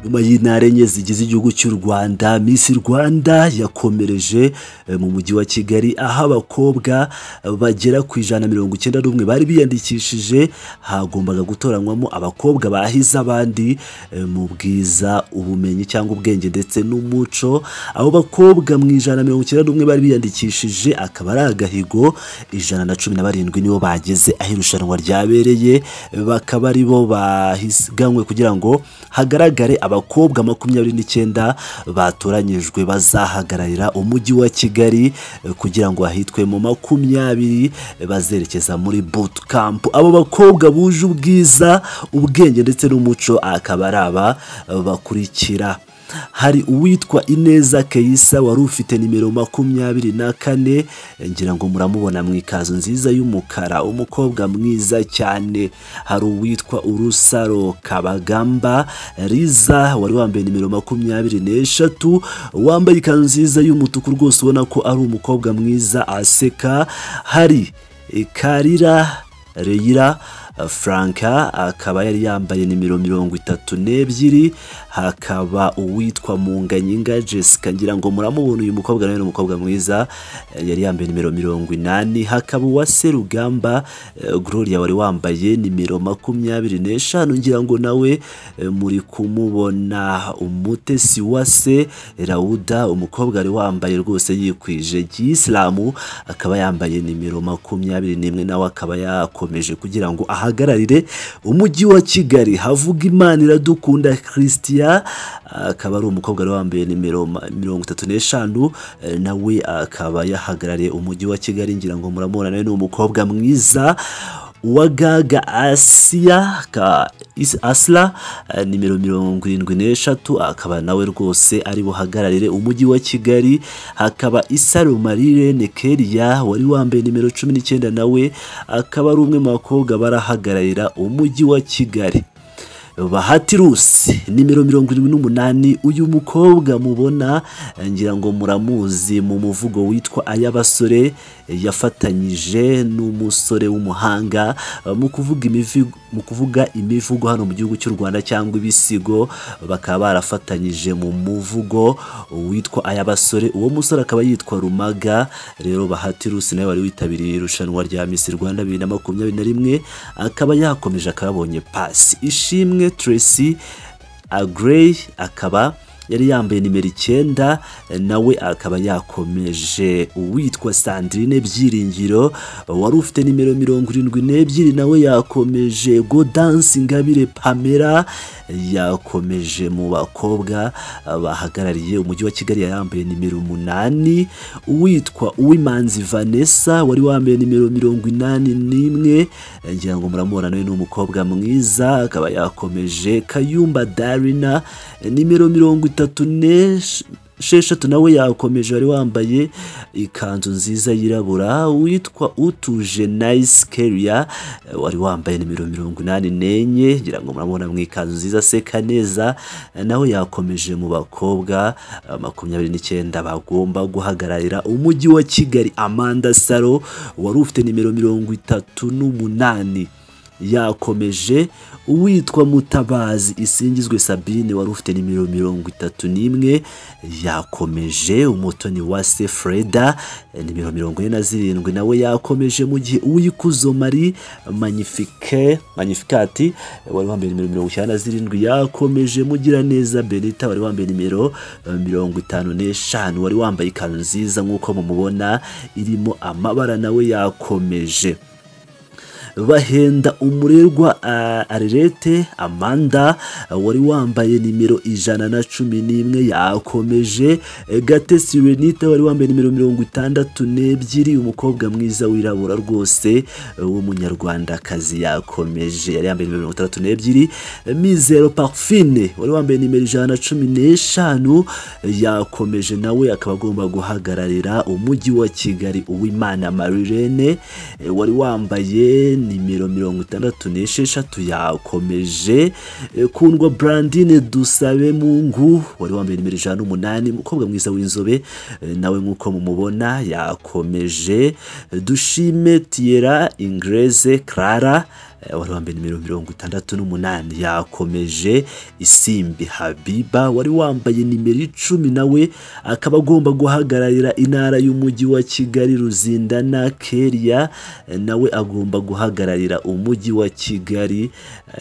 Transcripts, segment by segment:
nyuma y'intare enye zigize igihugu cy'u rwanda miss rwanda yakomereje eh, mu mujyi wa kigali aho abakobwa eh, bagera ku ijana na mirongo icyenda n'umwe bari biyandikishije hagombaga gutoranywamo abakobwa bahize abandi eh, mu bwiza ubumenyi cyangwa ubwenge ndetse n'umuco abo bakobwa mu ijana na mirongo icyenda n'umwe bari biyandikishije akaba ari agahigo ijana na cumi na barindwi nibo bageze aho irushanwa ryabereye bakaba ari bo bahiganwe kugira ngo hagaragare abakobwa makumyabiri n'icyenda batoranyijwe bazahagararira umujyi wa kigali eh, kugira ngo hahitwemo makumyabiri eh, bazerekeza muri boot camp abo bakobwa buje ubwiza ubwenge ndetse n'umuco akaba ari aba eh, bakurikira hari uwitwa ineza keyisa wari ufite nimero makumyabiri na kane ngira ngo muramubona mu ikanzu nziza y'umukara umukobwa mwiza cyane hari uwitwa urusaro kabagamba riza wari wambaye nimero makumyabiri n'eshatu wambaye ikanzu nziza y'umutuku rwose ubona ko ari umukobwa mwiza aseka hari karira reyira Franka akaba yari yambaye nimero mirongo itatu n'ebyiri hakaba uwitwa Munganyinga Jessica ngira ngo muramubona uyu mukobwa nawe ni umukobwa mwiza eh, yari yambaye nimero mirongo inani hakaba uwa Serugamba eh, Gloria wari wambaye nimero makumyabiri n'eshanu ngira ngo nawe eh, muri kumubona umutesi wa se Rauda umukobwa wari wambaye rwose yikwije Gisilamu akaba yambaye nimero makumyabiri n'imwe nawe akaba yakomeje kugira ngo ahagararire umujyi wa Kigali havuga Imana iradukunda Christian akaba ari umukobwa wari wambaye nimero ma- mirongo itatu n'eshanu eh, nawe akaba yahagarariye umujyi wa Kigali ngira ngo muramubona nawe ni umukobwa mwiza uwagaga asiya ka Is- asla eh, nimero mirongo irindwi n'eshatu akaba nawe rwose ari buhagararire umujyi wa kigali hakaba isaro marirene keria wari wambaye nimero cumi n'icyenda nawe akaba ari umwe mu bakobwa barahagararira umujyi wa kigali bahati rusi nimero mirongo irindwi n'umunani uyu mukobwa mubona eh, ngira ngo muramuzi mu muvugo witwa ay'abasore eh, yafatanyije n'umusore w'umuhanga eh, mu kuvuga imivi- mu kuvuga imivugo hano mu gihugu cy'u rwanda cyangwa ibisigo bakaba barafatanyije mu muvugo witwa ay'abasore uwo musore akaba yitwa rumaga rero bahati rusi nawe wari witabiriye irushanwa rya misi rwanda bibiri na makumyabiri na rimwe akaba yakomeje akaba yabonye pasi ishimwe tracy agrey akaba yari yambaye nimero icyenda nawe akaba yakomeje uwitwa sandrine byiringiro wari ufite nimero mirongo irindwi n'ebyiri nawe yakomeje godansi ngabire pamela yakomeje mu bakobwa bahagarariye umujyi wa kigali yari yambaye nimero umunani uwitwa uwimanzi vanessa wari wambaye nimero mirongo inani n'imwe ngira ngo muramubona nawe ni umukobwa mwiza akaba yakomeje kayumba darina nimero mirongo itatu n'esh- sheshatu nawe yakomeje wari wambaye ikanzu nziza yirabura witwa utuje nice keria wari wambaye nimero mirongo inani n'enye ngira ngo murabona mu ikanzu nziza aseka neza nawe yakomeje mu bakobwa eh, makumyabiri n'icyenda bagomba guhagararira umujyi wa kigali amanda saro wari ufite nimero mirongo itatu n'umunani yakomeje uwitwa mutabazi isingizwe sabine wari ufite nimero mirongo itatu n'imwe yakomeje umutoni wa se freda eh, nimero mirongo ine na zirindwi nawe yakomeje mu gihe uwikuzo mari magnifique magnificati eh, wari wambaye nimero mirongo icyenda na zirindwi yakomeje mugiraneza benita wari wambaye nimero eh, mirongo itanu n'eshanu wari wambaye ikanzu nziza nk'uko mumubona irimo amabara nawe yakomeje bahenda umurerwa ah, arerete amanda ah, wari wambaye nimero ijana na cumi n'imwe yakomeje Eh, gatesi renita wari wambaye nimero mirongo itandatu n'ebyiri umukobwa mwiza wirabura rwose eh, w'umunyarwandakazi yakomeje yari yambaye nimero mirongo itandatu n'ebyiri Eh, mizero parfine wari wambaye nimero ijana na cumi n'eshanu eh, yakomeje nawe akaba agomba guhagararira umujyi wa kigali uwimana marirene eh, wari wambaye nimero mirongo itandatu n'esheshatu yakomeje Eh, kundwa brandine dusabe mungu wari wambaye nimero ijana n'umunani umukobwa mwiza w'inzobe eh, nawe nk'uko mumubona yakomeje dushime tiyera ingreze clara eh, wari wambaye nimero mirongo itandatu n'umunani yakomeje isimbi habiba wari wambaye nimero icumi nawe akaba agomba guhagararira intara y'umujyi wa kigali ruzindana keria eh, nawe agomba guhagararira umujyi wa kigali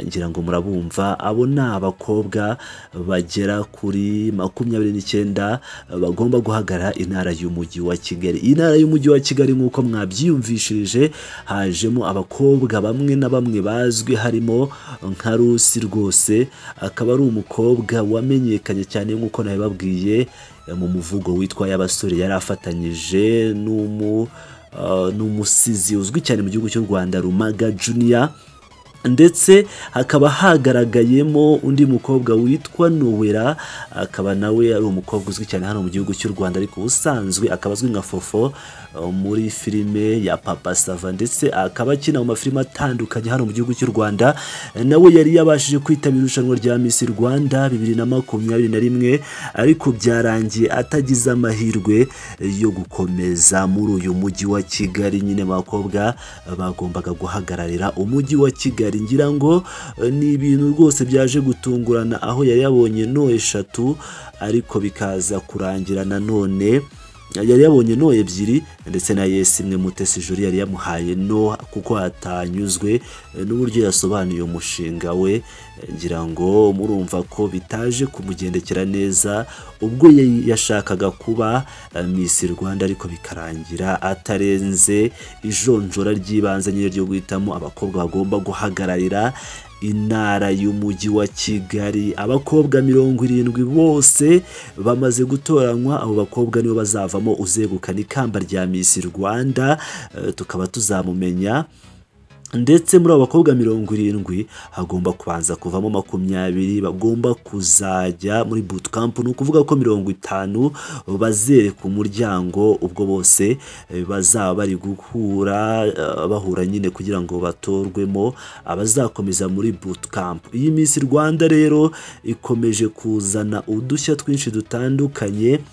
Eh, ngira ngo murabumva abo ni abakobwa bagera kuri makumyabiri n'icyenda eh, bagomba guhagarara intara y'umujyi wa kigali iyi ntara y'umujyi wa kigali nk'uko mwabyiyumvishirije hajemo abakobwa bamwe na bamwe bazwi harimo nka rusi rwose akaba ari umukobwa wamenyekanye cyane nk'uko nabibabwiye eh, mu muvugo witwa y'abasore yari afatanyije n'umu eh, n'umusizi uzwi cyane mu gihugu cy'u rwanda rumaga junior ndetse hakaba hagaragayemo undi mukobwa witwa Nowera akaba nawe ari umukobwa uzwi cyane hano mu gihugu cy'u Rwanda ariko ubusanzwe akaba azwi nka Fofo uh, muri filime ya Papa Sava ndetse akaba akina mu mafilime atandukanye hano mu gihugu cy'u Rwanda nawe yari yabashije kwitabira irushanwa rya Miss Rwanda bibiri na makumyabiri na rimwe ariko byarangiye atagize amahirwe yo gukomeza muri uyu mujyi wa Kigali nyine abakobwa bagombaga guhagararira umujyi wa Kigali ngira ngo eh, ni ibintu rwose byaje gutungurana aho yari yabonye no eshatu ariko bikaza kurangira nanone yari yabonye no ebyiri ndetse na yesi imwe mutesi juri yari yamuhaye no kuko hatanyuzwe eh, n'uburyo yasobanuye umushinga we Eh, ngira ngo murumva ko bitaje kumugendekera neza ubwo yari yashakaga kuba eh, Miss Rwanda ariko bikarangira atarenze ijonjora ry'ibanze nyine ryo guhitamo abakobwa bagomba guhagararira intara y'umujyi wa Kigali abakobwa mirongo irindwi bose bamaze gutoranywa abo bakobwa nibo bazavamo uzegukana ikamba rya Miss Rwanda eh, tukaba tuzamumenya ndetse muri abo bakobwa mirongo irindwi hagomba kubanza kuvamo makumyabiri bagomba kuzajya muri bootcamp ni ukuvuga ko mirongo itanu bazereka umuryango ubwo bose eh, bazaba bari guhura eh, bahura nyine kugira ngo batorwemo abazakomeza muri bootcamp iyi minsi rwanda rero ikomeje kuzana udushya twinshi dutandukanye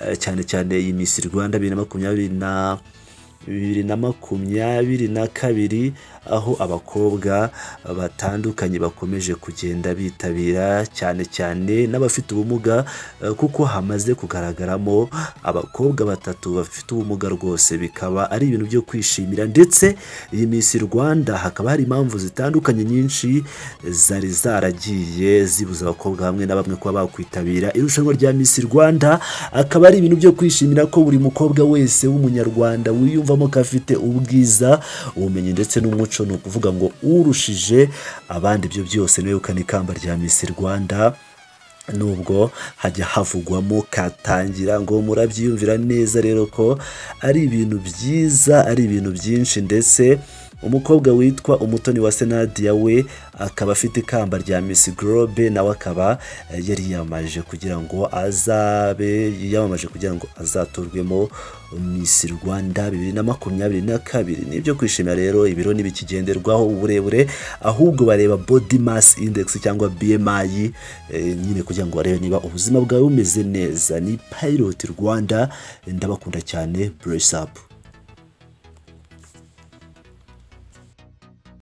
eh, cyane cyane iyi minsi rwanda bibiri na makumyabiri na bibiri na makumyabiri na kabiri aho abakobwa batandukanye bakomeje kugenda bitabira cyane cyane n'abafite ubumuga eh, kuko hamaze kugaragaramo abakobwa batatu bafite ubumuga rwose bikaba ari ibintu byo kwishimira ndetse iyi Miss Rwanda hakaba hari impamvu zitandukanye nyinshi zari zaragiye zibuza abakobwa bamwe na bamwe kuba bakwitabira irushanwa rya Miss Rwanda akaba ari ibintu byo kwishimira ko buri mukobwa wese w'umunyarwanda wiyumvamo ko afite ubwiza ubumenyi ndetse n'umuco ni ukuvuga ngo urushije abandi ibyo byose niwe ukana ikamba rya Miss Rwanda nubwo hajya havugwamo katangira ngo murabyiyumvira neza rero ko ari ibintu byiza ari ibintu byinshi ndetse umukobwa witwa umutoni wa senadiya we akaba afite ikamba rya misi gorobe nawe akaba eh, yariyamaje kugira ngo azabe yiyamamaje kugira ngo azatorwemo misi rwanda bibiri na makumyabiri na kabiri ni ibyo kwishimira rero ibiro ntibikigenderwaho uburebure ahubwo bareba body mass index cyangwa bmi eh, nyine kugira kugira ngo barebe niba ubuzima bwawe bumeze neza ni pilot rwanda ndabakunda cyane brace up